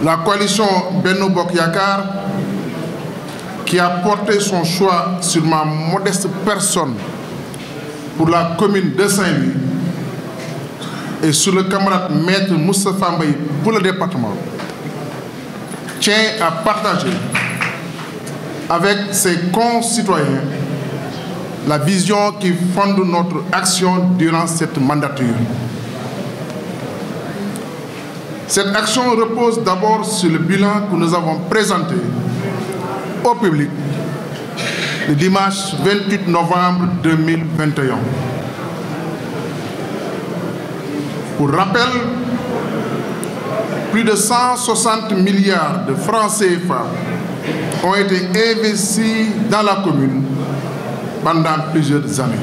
la coalition Benno Bokk Yakaar qui a porté son choix sur ma modeste personne pour la commune de Saint-Louis et sur le camarade maître Moustapha Mbaye pour le département tient à partager avec ses concitoyens la vision qui fonde notre action durant cette mandature. Cette action repose d'abord sur le bilan que nous avons présenté au public le dimanche 28 novembre 2021. Pour rappel, plus de 160 milliards de francs CFA ont été investis dans la commune pendant plusieurs années.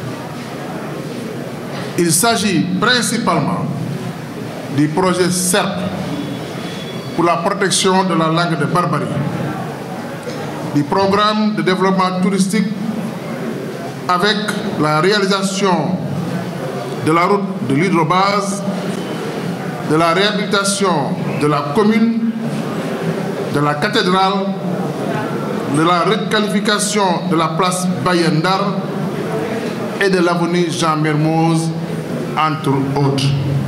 Il s'agit principalement du projet CERP pour la protection de la langue de Barbarie, du programme de développement touristique avec la réalisation de la route de l'hydrobase, de la réhabilitation de la commune, de la cathédrale, de la requalification de la place Bayendar et de l'avenue Jean Mermoz, entre autres.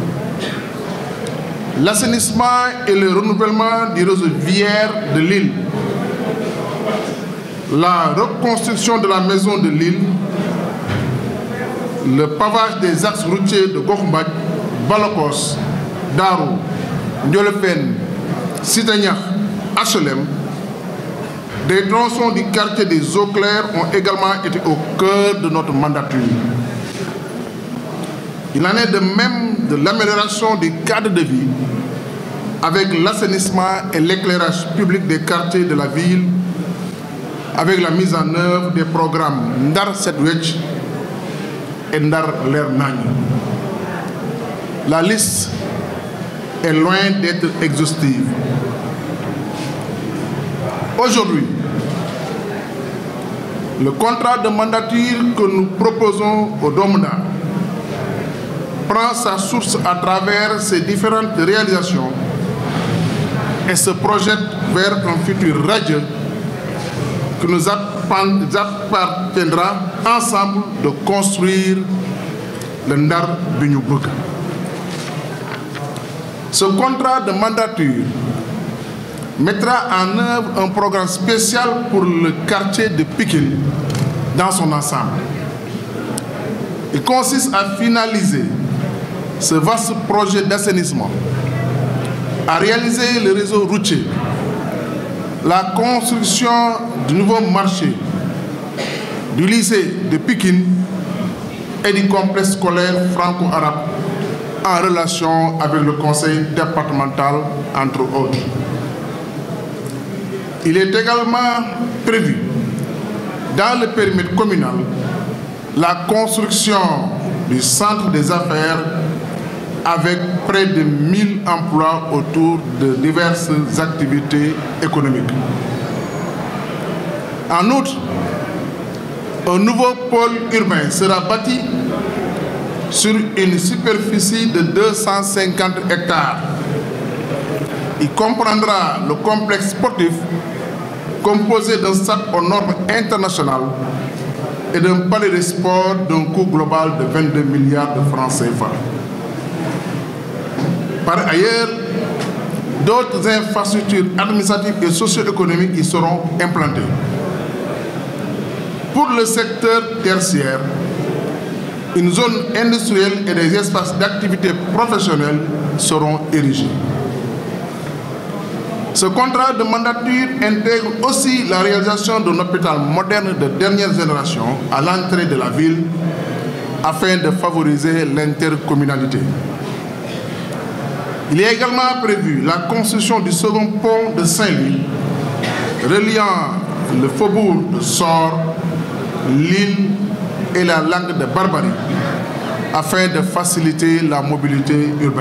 L'assainissement et le renouvellement du réseau viaire de l'île, la reconstruction de la maison de l'île, le pavage des axes routiers de Gokhmbach, Balokos, Darou, Ndiolefène, Citagnac, HLM, des tronçons du quartier des eaux claires ont également été au cœur de notre mandature. Il en est de même de l'amélioration du cadre de vie avec l'assainissement et l'éclairage public des quartiers de la ville, avec la mise en œuvre des programmes Ndar Sedwech et Ndar Lernagne. La liste est loin d'être exhaustive. Aujourd'hui, le contrat de mandature que nous proposons au Domna prend sa source à travers ces différentes réalisations et se projette vers un futur radieux que nous appartiendra ensemble de construire le Ndar Binyubuka. Ce contrat de mandature mettra en œuvre un programme spécial pour le quartier de Pikine dans son ensemble. Il consiste à finaliser ce vaste projet d'assainissement, à réaliser le réseau routier, la construction du nouveau marché, du lycée de Pikine et du complexe scolaire franco-arabe en relation avec le conseil départemental, entre autres. Il est également prévu dans le périmètre communal la construction du centre des affaires avec près de 1000 emplois autour de diverses activités économiques. En outre, un nouveau pôle urbain sera bâti sur une superficie de 250 hectares. Il comprendra le complexe sportif composé d'un stade aux normes internationales et d'un palais de sport d'un coût global de 22 milliards de francs CFA. Par ailleurs, d'autres infrastructures administratives et socio-économiques y seront implantées. Pour le secteur tertiaire, une zone industrielle et des espaces d'activité professionnelle seront érigés. Ce contrat de mandature intègre aussi la réalisation d'un hôpital moderne de dernière génération à l'entrée de la ville afin de favoriser l'intercommunalité. Il est également prévu la construction du second pont de Saint-Louis reliant le faubourg de Sort, l'île et la langue de Barbarie afin de faciliter la mobilité urbaine.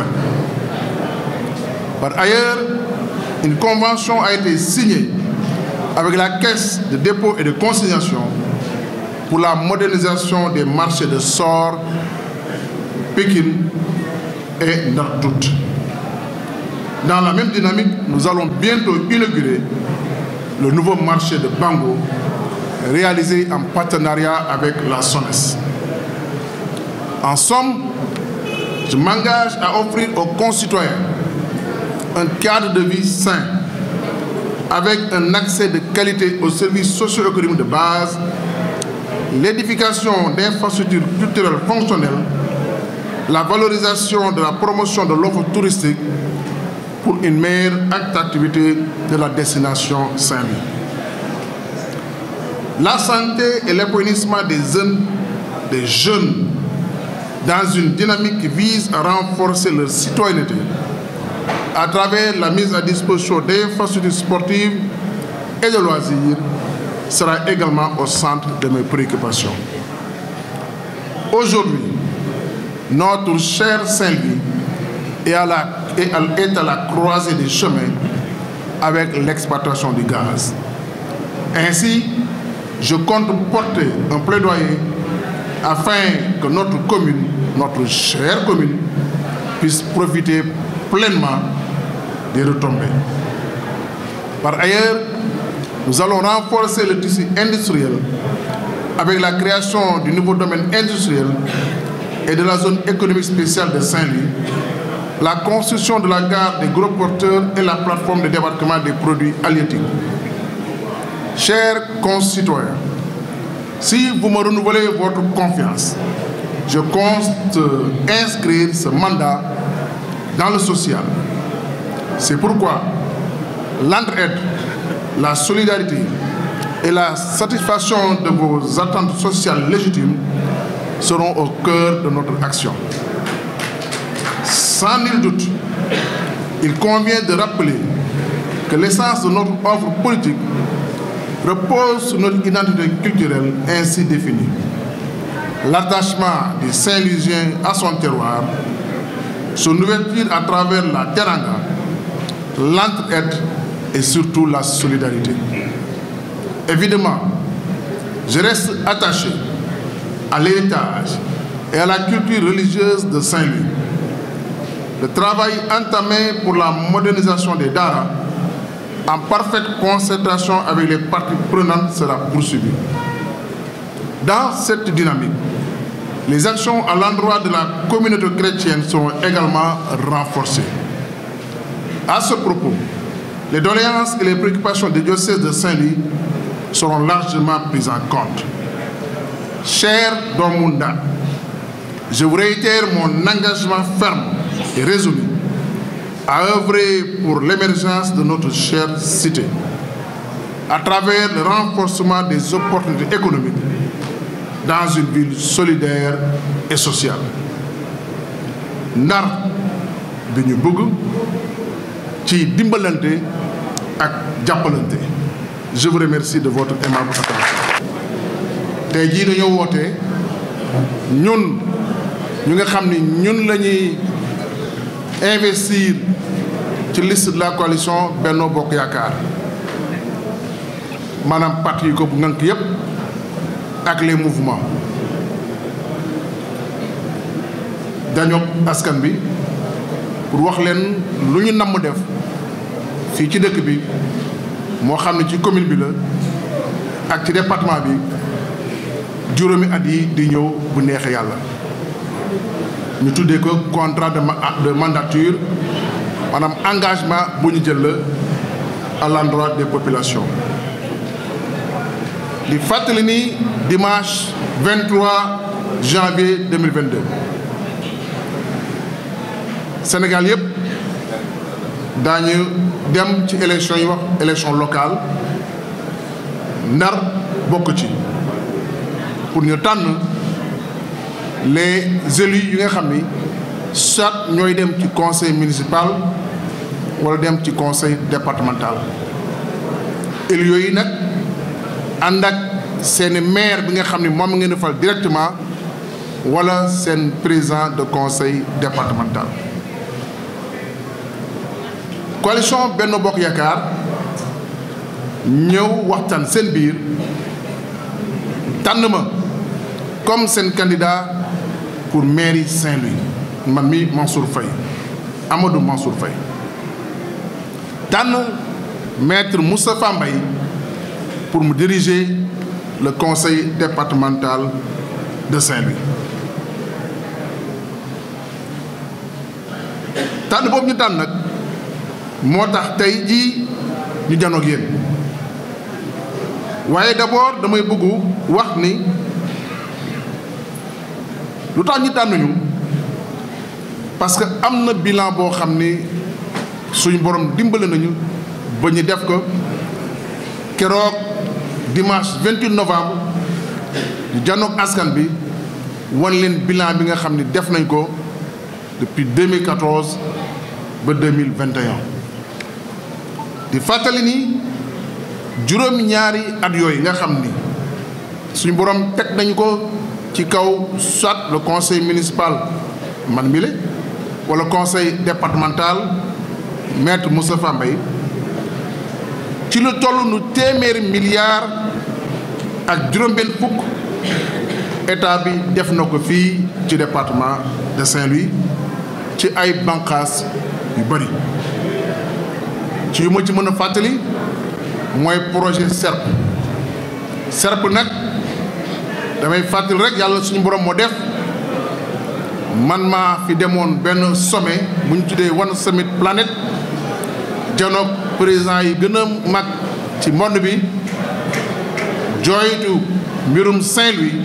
Par ailleurs, une convention a été signée avec la Caisse de dépôt et de consignation pour la modernisation des marchés de Sort, Pékin et Nartout. Dans la même dynamique, nous allons bientôt inaugurer le nouveau marché de Bango, réalisé en partenariat avec la SONES. En somme, je m'engage à offrir aux concitoyens un cadre de vie sain, avec un accès de qualité aux services socio-économiques de base, l'édification d'infrastructures culturelles fonctionnelles, la valorisation de la promotion de l'offre touristique pour une meilleure attractivité de la destination Saint-Louis. La santé et l'épanouissement des jeunes, des jeunes dans une dynamique qui vise à renforcer leur citoyenneté à travers la mise à disposition d'infrastructures sportives et de loisirs sera également au centre de mes préoccupations. Aujourd'hui, notre cher Saint-Louis est à la est à la croisée des chemins avec l'exploitation du gaz. Ainsi, je compte porter un plaidoyer afin que notre commune, notre chère commune, puisse profiter pleinement des retombées. Par ailleurs, nous allons renforcer le tissu industriel avec la création du nouveau domaine industriel et de la zone économique spéciale de Saint-Louis la construction de la gare des gros porteurs et la plateforme de débarquement des produits halieutiques. Chers concitoyens, si vous me renouvelez votre confiance, je compte inscrire ce mandat dans le social. C'est pourquoi l'entraide, la solidarité et la satisfaction de vos attentes sociales légitimes seront au cœur de notre action. Sans nul doute, il convient de rappeler que l'essence de notre offre politique repose sur notre identité culturelle ainsi définie. L'attachement des Saint-Louisiens à son terroir, son ouverture à travers la teranga, l'entraide et surtout la solidarité. Évidemment, je reste attaché à l'héritage et à la culture religieuse de Saint-Louis. Le travail entamé pour la modernisation des Dara, en parfaite concertation avec les parties prenantes, sera poursuivi. Dans cette dynamique, les actions à l'endroit de la communauté chrétienne seront également renforcées. À ce propos, les doléances et les préoccupations des diocèses de Saint-Louis seront largement prises en compte. Cher Don Munda, je vous réitère mon engagement ferme et résolu à œuvrer pour l'émergence de notre chère cité à travers le renforcement des opportunités économiques dans une ville solidaire et sociale. Ndar bi ñu bëgg ci dimbalante ak jàppalante je vous remercie de votre aimable attention. tey jii dañoo woote ñun ñu nga xam ni ñun la ñuy investir ci liste de la coalition Benno Bokk Yaakaar maanaam parti yi ko bu ngànk yépp ak les mouvements dañoo askan bi pour wax leen lu ñu namm def fii ci dëkk bi moo xam ne ci commune bi la ak ci département bi juróomi at yi di ñëw bu neexee yàlla ñu tuddee ko contrat de de mandature maanaam engagement bu ñu jël la à l'endroit des populations di fàttali ni dimanche 23 janvier 2022 Sénégal yëpp daañu dem ci élection yi wax élection locale Ndar bokk ci pour ñu tànn les élus yi nga xam ni soit ñooy dem ci conseil municipal wala dem ci conseil départemental élus yooyu nag ànd ak seeni maire bi nga xam ni moom ngeen di fal directement wala seen président de conseil départemental coalition Benno Bokk Yaakaar ñëw waxtaan seen biir tànn ma comme seen candidat pour mairie Saint-Louis man mi Mansour Faye Amadou Mansour Faye tànn maître Moustapha Mbaye pour mu diriger le conseil départemental de Saint-Louis tànn boobu ñu tànn nag moo tax tey jii ñu janoog yéen waaye d'abord damay bëggu wax ni lu tax ñu tànnuñu parce que am na bilan boo xam ni suñu borom dimbale nañu ba ñu def ko keroog dimanche 28 novembre ñu janoog askan bi wan leen bilan bi nga xam ni def nañ ko depuis 2014 ba 2021 di fàttali ni juróomi ñaari at yooyu nga xam ni suñu borom teg nañu ko ci kaw soit le conseil municipal man mi la wala conseil départemental maître Moustapha Mbaye ci lu toll nu téeméeri milliards ak juróom-benn fukk état bi def na ko fii ci département de Saint-Louis ci ay bànqaas yu bëri ci yu ma ci mën a fàttali mooy projet SERP SERP nag damay fàttali rek yàlla suñu borom moo def man maa fi demoon benn sommet bu ñu tuddee One Summit Planet janoog président yi gën a mag ci monde bi jooytu mbirum Saint-Louis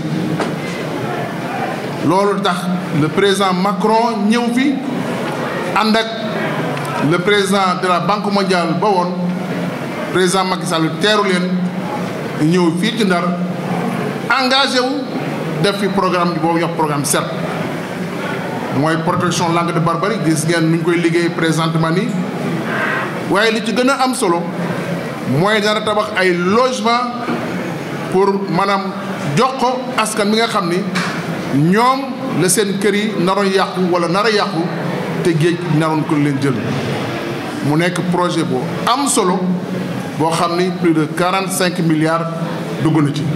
loolu tax le président Macron ñëw fi ànd ak le président de la Banque mondiale ba woon président Macky Sall teeru leen ñëw fii ci Ndar engagé wu def fi programme boobu yox programme SERP mooy protection langue de barbarie gis ngeen nu ñu koy liggéey présentement nii waaye li ci gën a am solo mooy dana tabax ay logement pour maanaam jox ko askan bi nga xam ni ñoom la seen kër yi naroon yàqu wala nar a yàqu te géej naroon ko leen jël mu nekk projet boo am solo boo xam ni plus de quarante cinq milliards dugg na ci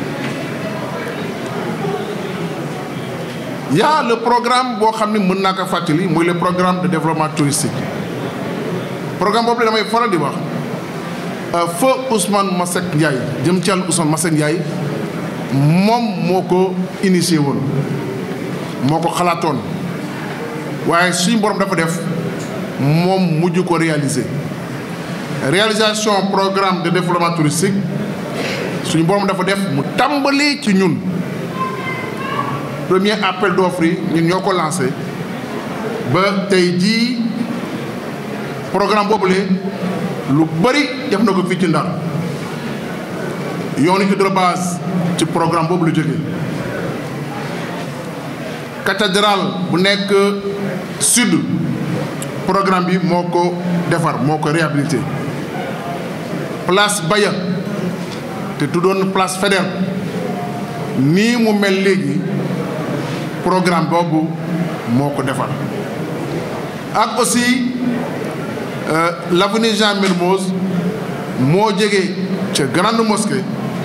y a le programme boo xam ni mën naa ko fàttali mooy le programme de développement touristique programme boobu la damay faral di wax feu Ousmane Masseck Ndiaye jëm ci yàlla Ousmane Masseck Ndiaye moom moo ko initié woon moo ko xalaatoon waaye suñu borom dafa def moom mujj ko réaliser réalisation programme de développement touristique suñu borom dafa def mu tàmbali ci ñun premier appel d'offre yi ñun ñoo ko lancé ba tey jii programme boobule lu bëri def na ko fii ci Ndar yoonu hydrobase ci programme boobu la jógee cathédrale bu nekk sud programme bi moo ko defar moo ko réhabilité place Baya te tuddoon place Faidherbe nii mu mel léegi programme boobu moo ko defar ak aussi l'avenue Jean Mermoz moo jógee ca grande mosquée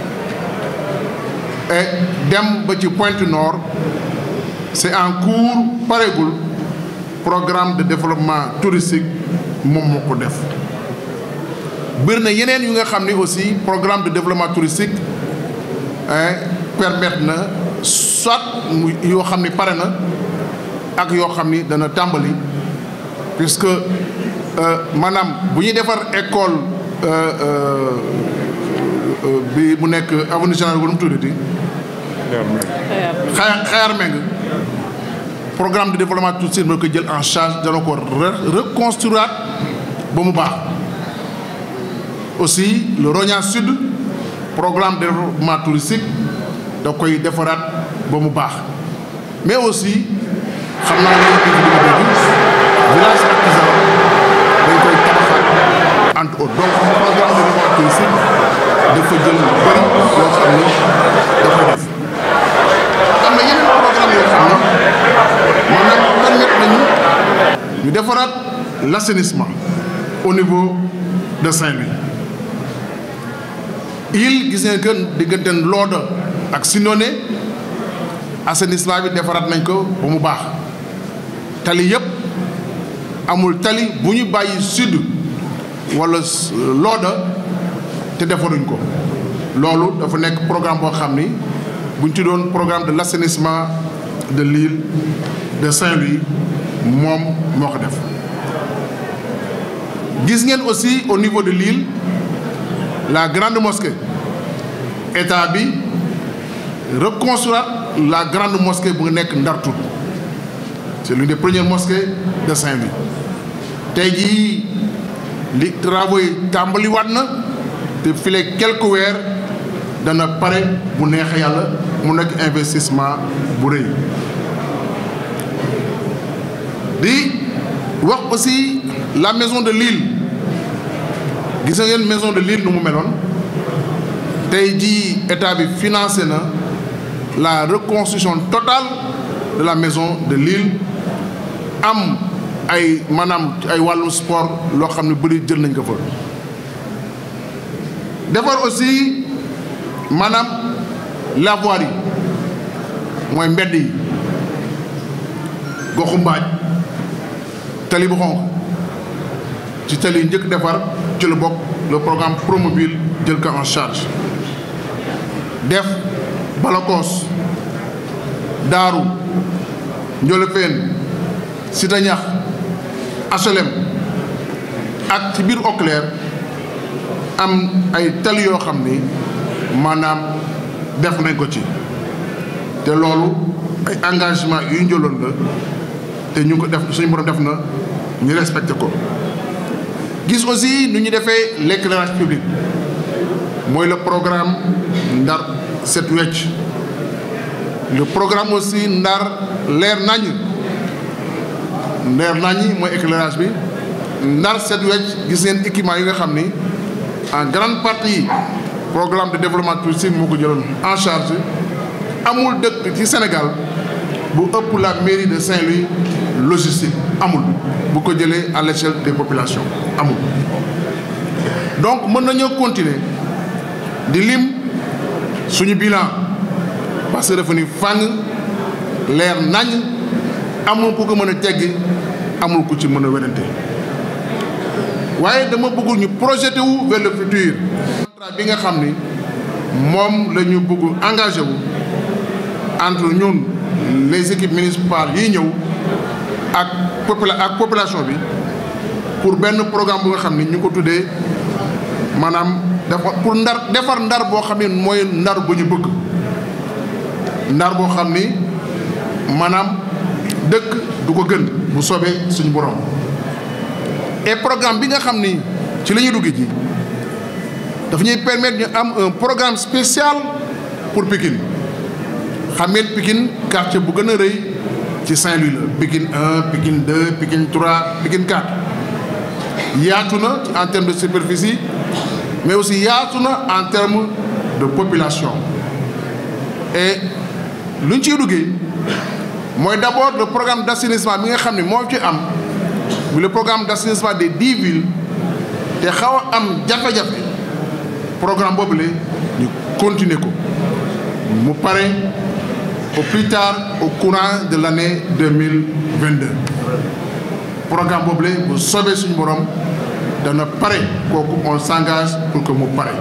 et dem ba ci Pointe Nord c'est en cours pareegul programme de développement touristique moom moo ko def bëri na yeneen yu nga xam ni aussi programme de développement touristique permettre na soit mu yoo xam ni pare na ak yoo xam ni dana tàmbali puisque maanaam bu ñuy defar école bi mu nekk avenue général bu mu tuddati xayaar xayaar meng programme de développement touristique moo ko jël en charge dana ko reconstruire ba mu baax aussi le Rognan Sud programme de développement touristique da koy defaraat ba mu baax mais aussi xam naa ne village artisan dañ koy tabaxaat entre autres donc programme de développement touristique dafa jël lu bëri yoo xam ne dafa def am na yeneen programme yoo xam ne maanaam permettre nañu ñu defaraat l'assainissement au niveau de Saint-Louis il gis ngeen que diggante Lodo ak Sinoné assainissement bi defaraat nañ ko ba mu baax tali yëpp amul tali bu ñu bàyyi sud wala looda te defaruñ ko loolu dafa nekk programme boo xam ni buñ ci doon programme de l'assainissement de l'île de Saint-Louis moom moo ko def gis ngeen aussi au niveau de l'île la grande mosquée état bi reconstruire la grande mosquée bu nekk Ndar Tout c'est l'une des premières mosquées de Saint-Louis tey jii li travaux yi tàmbaliwaat na te file quelques weer dana pare bu neexee yàlla mu nekk investissement bu rëy di wax aussi la maison de l'île gis ngeen maison de l'île nu mu meloon tey jii état bi financé na la reconstruction totale de la maison de l'île am ay maanaam ay wàllu sport loo xam ne bëri jël nañ ko fa defar aussi maanaam lavoir yi mooy mbedd yi goxu mbaaj tali bu xonq ci tali njëkk defar ci la bokk le programme Promobile jël ko en charge def Balakoos Daaru Njolofeen Cité Ñax HLM ak ci biir Auclair am ay tali yoo xam ni maanaam def nañ ko ci te loolu ay engagement yu ñu jëloon la te ñu ko def suñu borom def na ñu respecté ko gis aussi nu ñu defee l'éclairage public mooy le programme Ndar Set Wecc le programme aussi Ndar leer nañ leer nañ mooy éclairage bi Ndar Set Wecc gis ngeen équipement yi nga xam ni en grande partie programme de développement touristique moo ko jëloon en charge amul dëkk ci Sénégal bu ëpp la mairie de Saint-Louis logistique amul bu ko jëlee à l'échelle des populations amul donc mën nañoo continuer di lim suñu bilan parce que dafa ni fàng leer nañ amul ku ko mën a teggi amul ku ci mën a werante waaye dama bëggul ñu projeté wu vers le futur contrat bi nga xam ni moom la ñu bëgg engagé wu entre ñun les équipes municipales yi ñëw ak popula ak population bi pour benn programme bu nga xam ni ñu ko tuddee maanaam dafa pour ndar defar ndar boo xam ne mooy ndar bu ñu bëgg ndar boo xam ni maanaam dëkk du ko gën bu soobee suñu borom et programme bi nga xam ni ci la ñuy dugg ji dafa ñuy permettre ñu am un programme spécial pour Pikine xam ngeen Pikine quartier bu gën a rëy ci Saint-Louis la Pikine 1 Pikine 2 Pikine 3 Pikine 4 yaatu na en termes de superficie mais aussi yaatu na en termes de population et lu ñu ciy duggee mooy d'abord le programme d'assainissement bi nga xam ne moo ci am bu le programme d'assainissement des dix villes te xaw a am jafe-jafe programme boobu la ñu continuer ko mu pare au plus tard au courant de l'année deux mille vingt-deux programme boobu la bu soobee suñu borom dana pare kooku on s'engage pour que mu pare.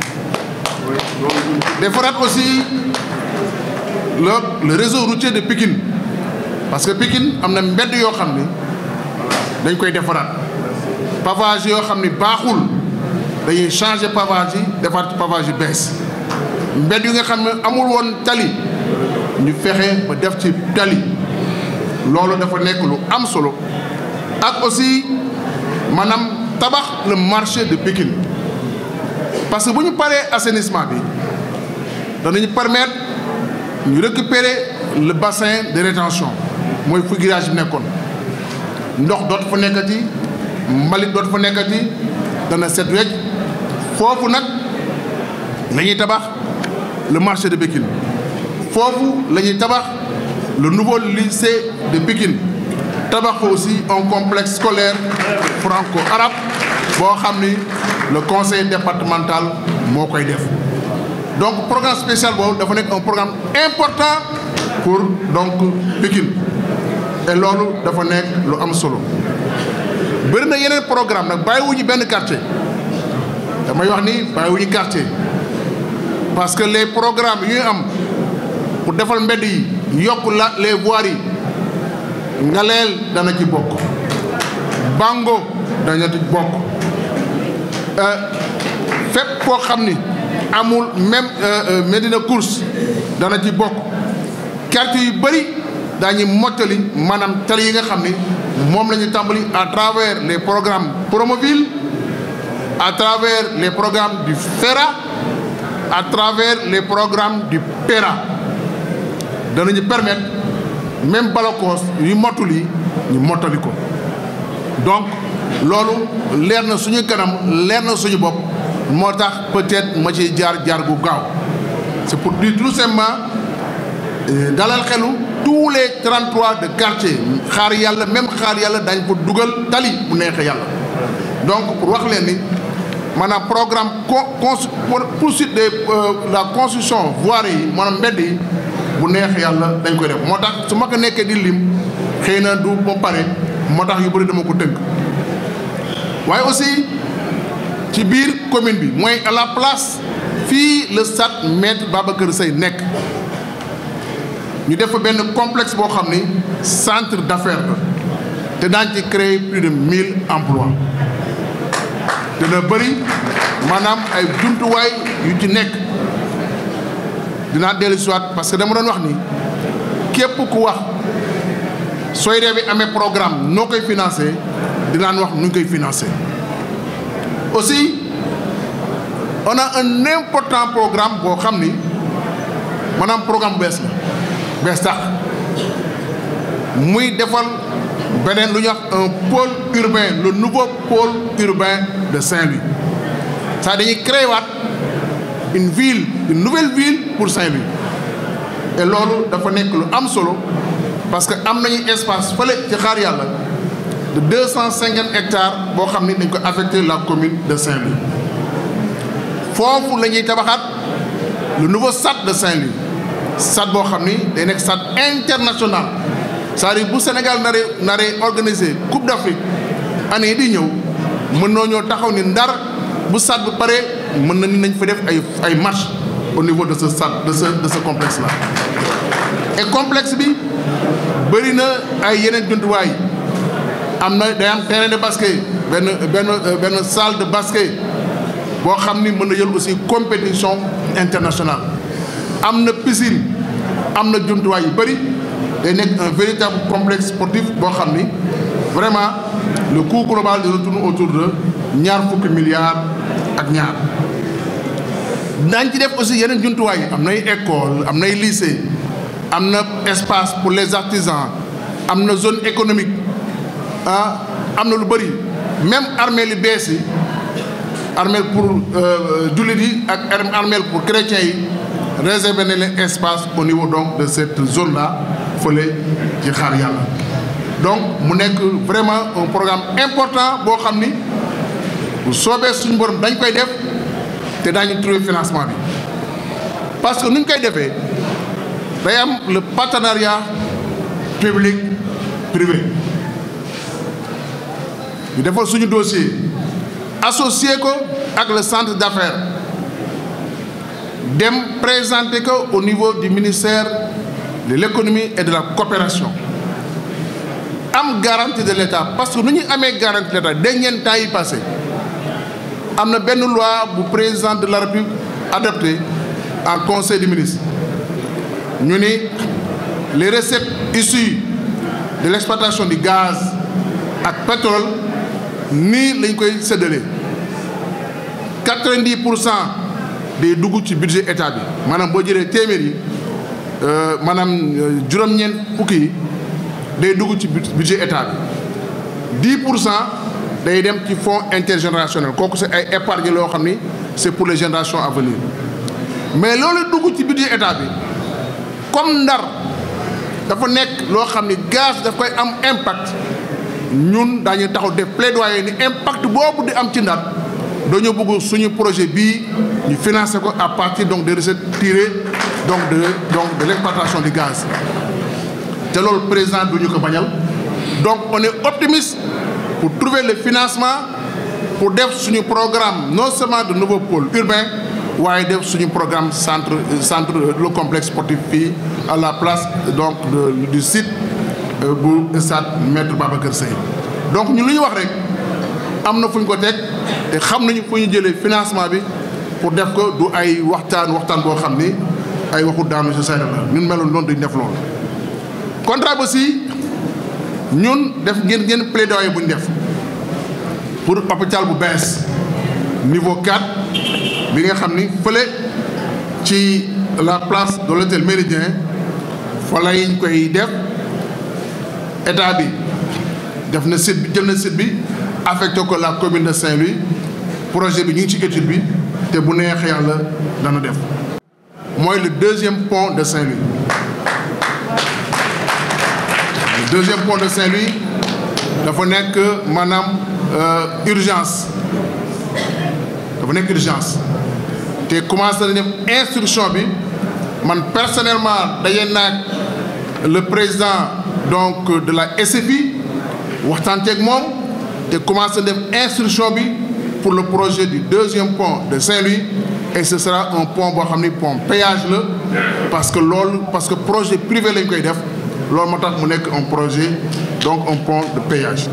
defaraat aussi le le réseau routier de Pikine parce que Pikine am na mbedd yoo xam ni dañ koy defaraat pavage yoo xam ni baaxul dañuy changer pavage yi defaat ci pavage yu bees mbedd yi nga xam ne amul woon tali ñu fexe ba def ci tali loolu dafa nekk lu am solo ak aussi maanaam tabax le marché de Pikine parce que bu ñu paree assainissement bi danañu permettre ñu récupérer le bassin de rétention mooy fu grillage bi nekkoon ndox dootu fa nekkati mbalit dootu fa nekkati dana set wecc foofu nag la ñuy tabax le marché de Pikine foofu la ñuy tabax le nouveau lycée de Pikine tabax fa aussi un complexe scolaire franco-arabe boo xam ni le conseil départemental moo koy def donc programme spécial boobu dafa nekk un programme important pour donc Pikine et loolu dafa nekk lu am solo bëri na yeneen programme nag bàyyiwuñu benn quartier damay wax ni bàyyiwuñu quartier parce que les programmes yu ñu am pour defal mbedd yi yokk la les voiries yi ngaleel dana ci bokk bango dana ci bokk fépp koo xam ni amul même Médina course dana ci bokk quartier yu bëri daañu mottali maanaam tali yi nga xam ni moom la ñu tàmbali à travers les programmes Promoville à travers les programmes du FERA à travers les programmes du PERA danañu permettre même Balakos yu mottul yi ñu mottali ko donc loolu leer na suñu kanam leer na suñu bopp moo tax peut-être ma ciy jaar jaar gu gaaw c'est pour dire tout simplement dalal xelu tous les 33 de quartier xaar yàlla même xaar yàlla dañ ko dugal tali bu neexee yàlla donc pour wax leen ni maanaam programme con poursuite de la construction voirie yi maanaam mbedd yi bu neexee yàlla dañ koy def moo tax su ma ko nekkee di lim xëy na du ba pare moo tax yu bëri dama ko tënk waaye aussi ci biir commune bi mooy à la place fii le stade Maître Babacar Seye nekk ñu def fa benn complexe boo xam ni centre d'affaires la te daañ ci créer plus de mille emplois dina bëri maanaam ay jumtuwaay yu ci nekk dinaa dellu si waat parce que dama doon wax ni képp ku wax sooy dee bi amee programme noo koy financé dinaan wax nu ñu koy financé aussi on a un important programme boo xam ni maanaam programme bees la bees tax muy defal beneen lu ñuy wax un pôle urbain le nouveau pôle urbain de Saint-Louis ça dañuy créé waat une ville une nouvelle ville pour Saint-Louis et loolu dafa nekk lu am solo parce que am nañu espace fële ci xaar yàlla de deux cent cinquante hectares boo xam ni dañ ko affecté la commune de Saint-Louis foofu la ñuy tabaxaat le nouveau stade de Saint-Louis stade boo xam ni day nekk stade international c'est-à-dire bu Sénégal naree naree organiser Coupe d'Afrique année yi di ñëw mën noo ñoo taxaw ni ndar bu stade bi pare mën na ni nañ fa def ay ay match au niveau de ce stade de ce de ce complexe là et complexe bi bëri na ay yeneen jumtuwaay am na day am terrain de basket benn benn benn salle de basket boo xam ni mën na jël aussi compétition internationale am na piscine am na jumtuwaay yu bëri day nekk un véritable complexe sportif boo xam ni vraiment le coût global de tourne autour de ñaar fukki milliards ak ñaar daañ ci def aussi yeneen jumtuwaay yi am nay école am nay lycée am na espace pour les artisans am na zone économique ah am na lu bëri même armée li bees yi armée pour jullit yi ak armée pour chrétiens yi réservé na leen espace au niveau donc de cette zone là fële ci xaar yàlla donc mu nekk vraiment un programme important boo xam ni bu soobee suñu borom dañ koy def te daañu trouver financement bi parce que nu ñu koy defee day am le partenariat public privé ñu defal suñu dossier associé ko ak le centre d'affaires dem présenter ko au niveau du ministère de l'économie et de la coopération am garantie de l'État parce que nu ñuy amee garantie de l'État dernier temps yi passé am na benn loi bu président de la République adopté en conseil des ministres ñu ni les recettes issues de l'exploitation du gaz ak pétrole nii lañ koy séddale quatre-vingt-dix pour cent day dugg ci budget état bi maanaam boo jëlee téeméer yi maanaam juróom-ñeent fukki yi day dugg ci budget état bi dix pour cent day dem ci fonds intergénérationnel kooku c'est ay épargne loo xam ni c'est pour les générations à venir mais loolu dugg ci budget état bi comme ndar dafa nekk loo xam ni gaz daf koy am impact ñun daañu taxaw def plaidoyer ni impact boobu di am ci ndar dañoo bëgg suñu projet bii ñu financer ko à partir donc des recettes tirées donc de donc de l'exploitation du gaz te loolu président du ñu ko bañal donc on est optimiste pour trouver le financement pour def suñu programme non seulement de nouveau pôle urbain waaye def suñu programme centre centre le complexe sportif fii à la place donc de, du site bu stade Maître Babacar Seye donc ñun lu ñu wax rek am na fu ñu ko teg te xam nañu fu ñu jëlee financement bi pour def ko du ay waxtaan waxtaan boo xam ni ay waxu daanu si sayda la ñun meloon noonu dañ def loolu contrat ba si ñun def ngeen ngeen plaidoyer bu ñu def pour hôpital bu bees niveau 4 bi nga xam ni fële ci la place de l'hôtel Méridien fa lañ koy def état bi def na site bi jël na site bi affecté ko la commune de Saint-Louis projet bi ñu ngi ci étude bi te bu neexee yàlla dana def mooy le deuxième pont de Saint-Louis le deuxième pont de Saint-Louis dafa nekk maanaam urgence dafa nekk urgence te commencé nañu def instruction bi man personnellement daje naag le président donc de la SFI waxtaan ceeg moom te commencé def instruction bi pour le projet du deuxième pont de Saint-Louis et ce sera un pont boo xam ni pont péage la parce que loolu parce que projet privé lañ koy def loolu moo tax mu nekk un projet donc un pont de péage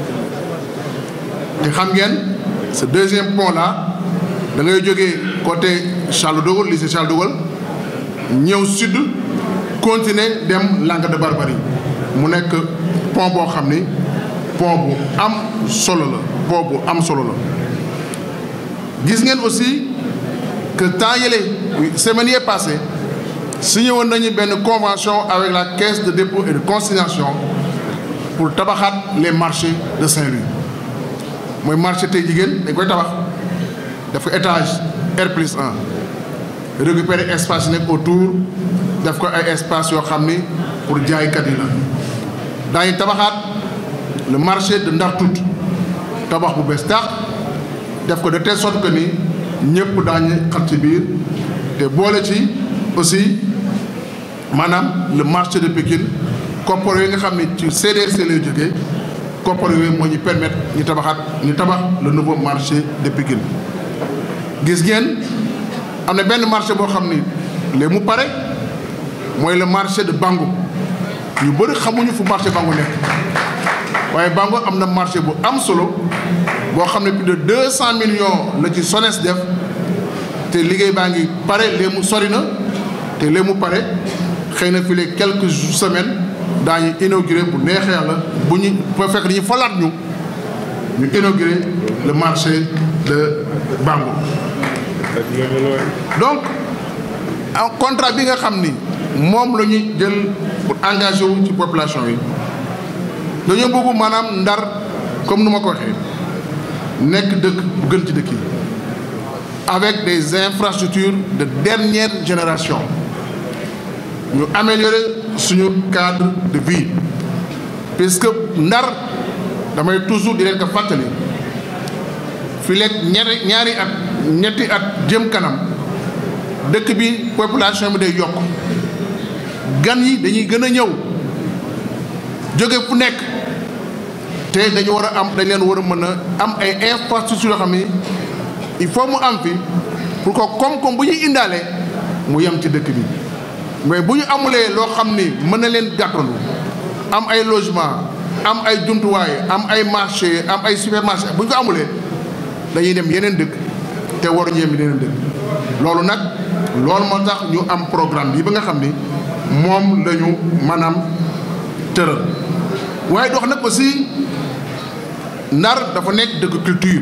te xam ngeen ce deuxième pont là da ngay jógee côté Charles de Gaulle lycée Charles de Gaulle ñëw sud continuer dem Langue de Barbarie mu nekk pont boo xam ni pont bu am solo la pont bu am solo la gis ngeen aussi que temps yële semaine yee passé signé woon nañu benn convention avec la caisse de dépôt et de consignation pour tabaxaat les marchés de Saint-Louis mooy marché tey jigéen dañ koy tabax def ko étage R plus 1 récupérer espace yi nekk autour def ko ay espace yoo xam ni pour jaaykat yi la daañu tabaxaat le marché de Ndar Tout tabax bu bees tax def ko de telle sorte que ni ñëpp daañu xat ci biir te boole ci aussi maanaam le marché de Pikine koppar yooyu nga xam ne ci CDC lay jógee koppar yooyu moo ñu permettre ñu tabaxaat ñu tabax le nouveau marché de Pikine gis ngeen am na benn marché boo xam ni léegi mu pare mooy le marché de Bango ñu bëri xamuñu fu marché Bango nekk waaye Bango am na marché bu am solo boo xam ne plus de deux cent millions la ci SONES def te liggéey baa ngi pare léegi mu sori na te léegi mu pare xëy na fii les quelques semaines daañu inauguré bu neexee yàlla bu ñu fa fekk dañu falaat ñu ñu inauguré le marché de Bango donc en contrat bi nga xam ni moom la ñuy jël pour engagé wu ci population yi dañoo bëgg maanaam ndar comme nu ma ko waxee nekk dëkk bu gën ci dëkk yi avec des infrastructures de dernière génération ñu améliorer suñu cadre de vie puisque ndar damay toujours di leen ko fàttali fi lekk ñaari ñaari at ñetti at jëm kanam dëkk bi population bi day yokk gan yi dañuy gën a ñëw jóge fu nekk te dañu war a am dañ leen war a mën a am ay infrastructures yoo xam ni il faut mu am fi pour que koom-koom bu ñuy indaale mu yem ci dëkk bi mais bu ñu amulee loo xam ni mën na leen gàttandu am ay logement am ay jumtuwaay am ay marché am ay supermarché bu ñu ko amulee dañuy dem yeneen dëkk te waruñu yem yeneen dëkk loolu nag loolu moo tax ñu am programme bi ba nga xam ni moom la ñu maanaam tëral waaye dox nag aussi ndar dafa nekk dëkk culture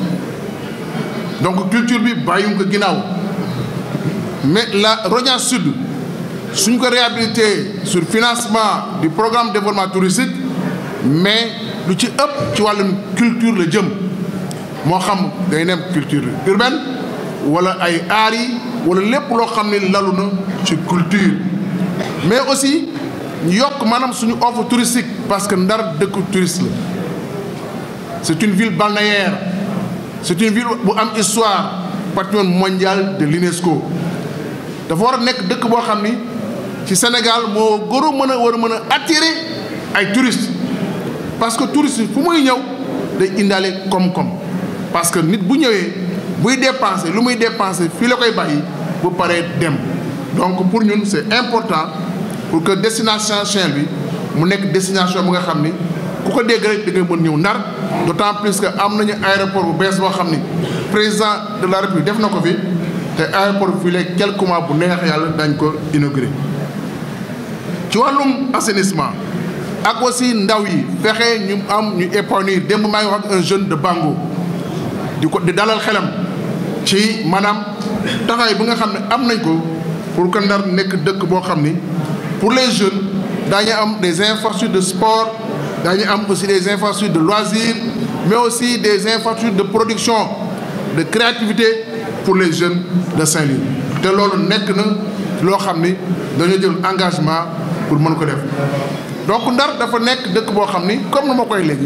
donc culture bi bàyyiwuñ ko ginnaaw mais la Rognan Sud suñ ko réhabilité sur financement du programme de développement touristique mais lu ci ëpp ci wàllum culture la jëm moo xam day nem culture urbaine wala ay aar yi wala lépp loo xam ne lalu na ci culture mais aussi ñu yokk maanaam suñu offre touristique parce que Ndar dëkku touriste la c'est une ville balnéaire c'est une ville bu am histoire patrimoine mondial de l'UNESCO dafa war a nekk dëkk boo xam ni ci Sénégal moo gën a mën a war a mën a attirer ay touristes parce que touriste fu muy ñëw day indaale koom-koom parce que nit bu ñëwee buy dépenser lu muy dépenser fii la koy bàyyi bu paree dem donc pour ñun c'est important pour que destination Saint-Louis mu nekk destination bu nga xam ni ku ko dégg rek da ngay mën ñëw Ndar d'autant plus que am nañu aéroport bu bees boo xam ni président de la République def na ko fi te aéroport bi fii léegi quelques mois bu neex yàlla dañ ko inauguré ci wàllum assainissement ak aussi ndaw yi fexe ñu am ñu épanouir démb maa ngi wax ak un jeune de Bango di ko di dalal xelam ci maanaam taxawaay bi nga xam ne am nañ ko pour que Ndar nekk dëkk boo xam ni pour les jeunes daañu am des infrastructures de sport daañu am aussi des infrastructures de loisirs mais aussi des infrastructures de production de créativité pour les jeunes de Saint-Louis te loolu nekk na loo xam ni dañoo jël engagement pour mën ko def donc Ndar dafa nekk dëkk boo xam ni comme nu ma koy léegi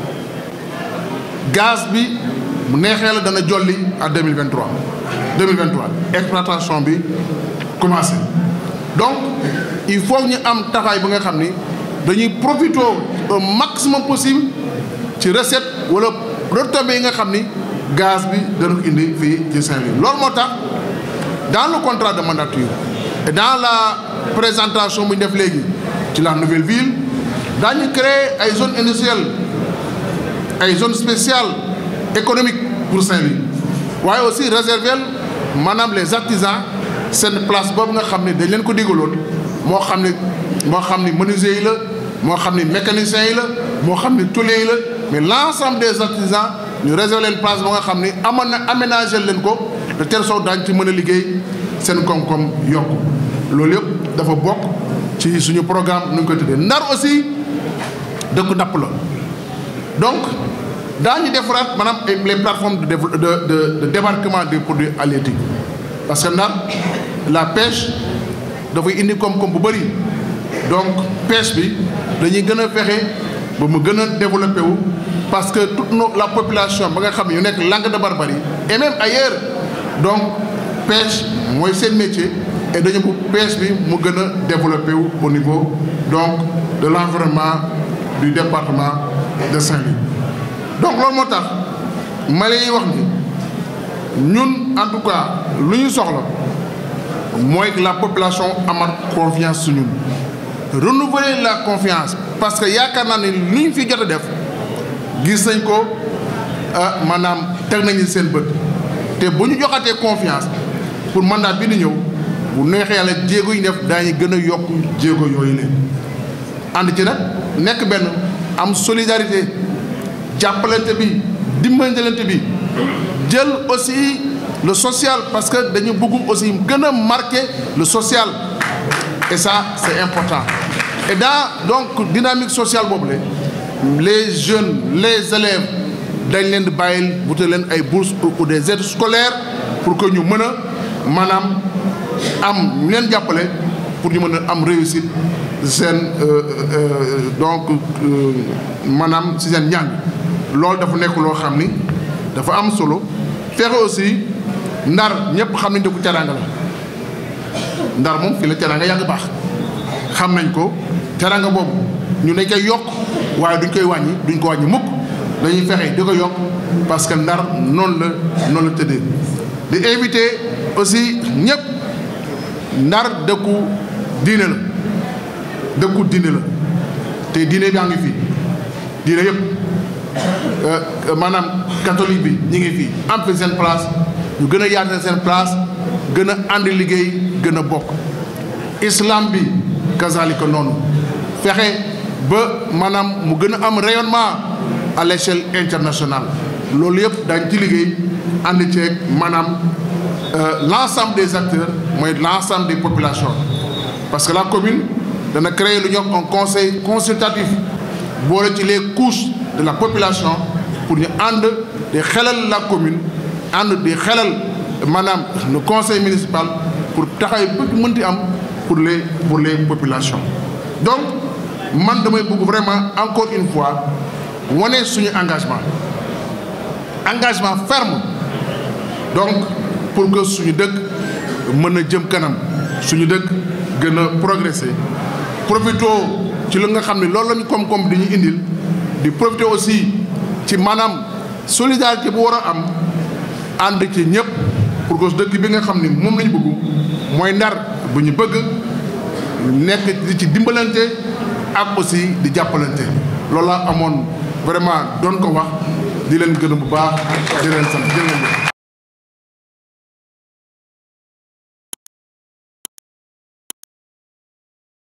gaz bi mu neexee la dana jolli à 2023 2023 exploitation bi commencé donc il faut ñu am taxawaay bi nga xam ni dañuy profiter au maximum possible ci recette wala retombées yi nga xam ni gaz bi dana ko indi fii ci Saint-Louis loolu moo tax dans le contrat de mandature et dans la présentation bu ñu def léegi ci la nouvelle ville daañu créer ay zones industrielles ay zones spéciales économiques pour Saint-Louis waaye aussi réserver maanaam les artisans seen place boobu nga xam ne dañ leen ko digaloon moo xam ne moo xam ni menuisiers yi la moo xam ni mécaniciens yi la moo xam ni tôliers yi la mais l'ensemble des artisans ñu réserver leen place ba nga xam ni amoon na aménager leen ko de telle sorte daañu ci mën a liggéey seen koom-koom yokk loolu yëpp dafa bokk ci suñu programme nu ñu koy tuddee Ndar aussi dëkk napp la donc daañu defaraat maanaam les plateformes de de de débarquement des produits halieutiques parce que Ndar la pêche dafay indi koom-koom bu bëri donc pêche bi dañuy gën a fexe ba mu gën a développé wu parce que toute la population ba nga xam ne yu nekk Langue de Barbarie et même ailleurs donc pêche mooy seen métier et dañu bu pêche bi mu gën a développé wu au niveau donc de l'environnement du département de Saint-Louis donc loolu moo tax ma lay wax ni ñun en tout cas lu ñu soxla mooy que la population amat confiance su ñun renouveler la confiance parce que yaakaar naa ne lu ñu fi jot a def gis nañ ko maanaam teg nañu seen bët te bu ñu joxatee confiance pour mandat bi di ñëw bu neexee yàlla jéego yi def daañu gën a yokk jéego yooyu leen ànd ci nag nekk benn am solidarité jàppalante bi dimbalante bi jël aussi le social parce que dañu bëgg aussi gën a marquer le social et ça c'est important et dans donc dynamique sociale boobu la les jeunes les élèves dañ leen di bàyyil wutal leen ay bourses ou des aides scolaires pour que ñu mën a maanaam am ñu leen jàppale pour ñu mën a am réussite seen donc maanaam si seen njàng loolu dafa nekk loo xam ni dafa am solo fexe aussi ndar ñëpp xam nañ dëkku teraanga la ndar moom fii la teraanga yàgg baax xam nañ ko teraanga boobu ñu dañ koy yokk waaye duñ koy wàññi duñ ko wàññi mukk dañuy fexe di ko yokk parce que ndar noonu la noonu la tëddee di invité aussi ñëpp ndar dëkku diine la dëkku diine la te diine baa ngi fii diine yëpp maanaam catholique bi ñu ngi fii am fi seen place ñu gën a yaatal seen place gën a ànd liggéey gën a bokk islam bi kazalika noonu fexe ba maanaam mu gën a am rayonnement à l'échelle internationale loolu yëpp dañ ci liggéey ànd ceeg maanaam l'ensemble des acteurs mooy l'ensemble des populations parce que la commune dana créer lu ñuy wax un conseil consultatif boole ci les couches de la population pour ñu ànd di xelal la commune ànd di xelal maanaam le conseil municipal pour taxaw bëgg mënti am pour les pour les populations donc man damay bëgg vraiment encore une fois wane suñu engagement engagement ferme donc pour que suñu dëkk mën a jëm kanam suñu dëkk gën a progresser profito ci li nga xam ne loolu lañu koom-koom di ñu indil di profiter aussi ci maanaam solidarité bu war a am ànd ci ñëpp pour que dëkk bi nga xam ni moom lañu bëgg mooy ndar bu ñu bëgg nekk di ci dimbalante ak aussi di jàppalante loolu laa amoon vraiment doon ko wax di leen gërëm bu baax di leen sant jërë ngeen jëf